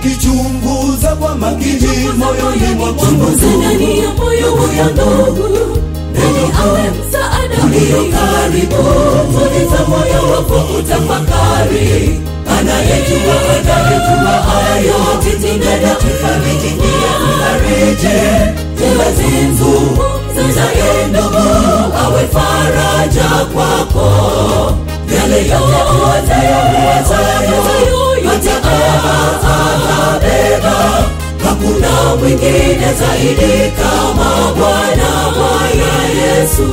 ukichunguza kwa makini moyoni mwako Chunguza ndani ya moyo huyo ndugu, ili awe msaada ulio karibu. Tuliza moyo wako utafakari, anayejua anayejua hayo. Titindada mfariji ndiye mfariji, zimezungumzaye ndugu, awe faraja kwako. Yale yote uwazayo uwazayo, yote atabeba hakuna mwingine zaidi kama Bwana Bwana Yesu.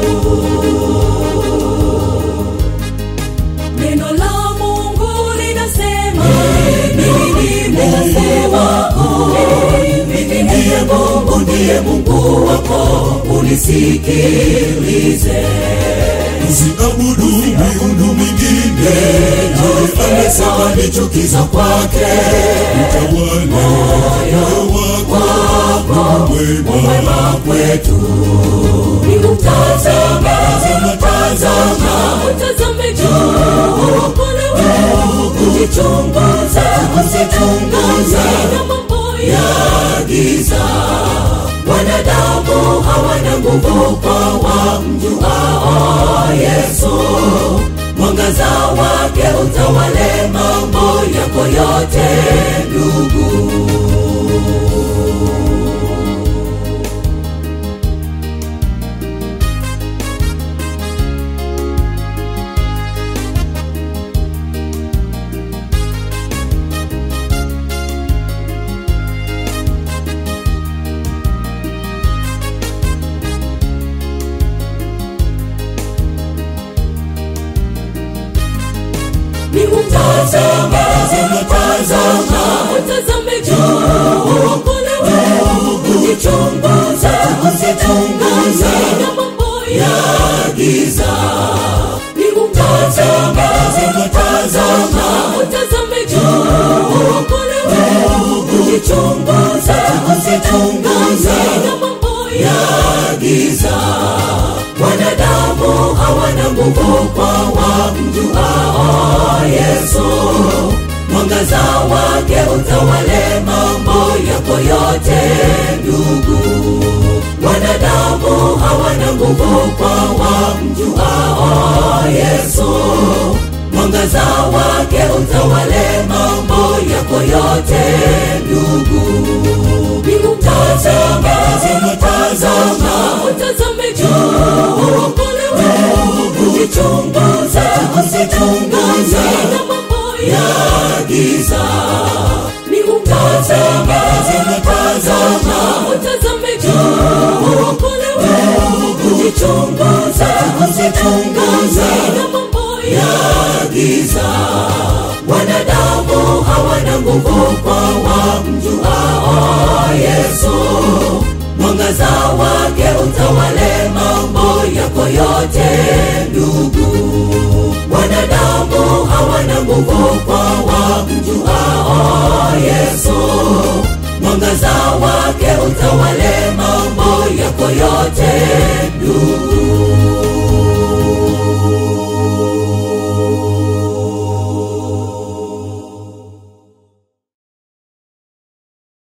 Neno la Mungu linasema, mimi nimesema, mimi ndiye Mungu, ndiye Mungu wako, unisikilize. usiabudu miungu mingine yeye amesema ni chukizo kwake utawala moyo wako mwema kwetu ni utazama tazama utazame juu kule wewe ujichunguze usichunguze na mambo ya giza wanadamu hawana nguvu kwa wamjuao Yesu mwangaza wake utawale mambo yako yote ndugu ni utazama tazama utazame juu kule wewe ujichunguze usichunguze na mambo ya giza ni utazama tazama utazame juu kule wewe ujichunguze usichunguze na mambo ya giza wanadamu hawana nguvu kwa wamjuao Yesu mwangaza wake utawale mambo yako yote ndugu wanadamu hawana nguvu kwa wamjuao Yesu mwangaza wake utawale mambo yako yote ndugu ni utazama tazama utazame juu kule wewe ujichunguze usichunguze na mambo ya giza ni utazama tazama utazame juu kule wewe ujichunguze usichunguze na mambo ya giza wanadamu hawana nguvu kwa wamjuao Yesu mwangaza wake utawale mambo yako yote ndugu wanadamu hawana nguvu kwa wamjuao Yesu mwangaza wake utawale mambo yako yote ndugu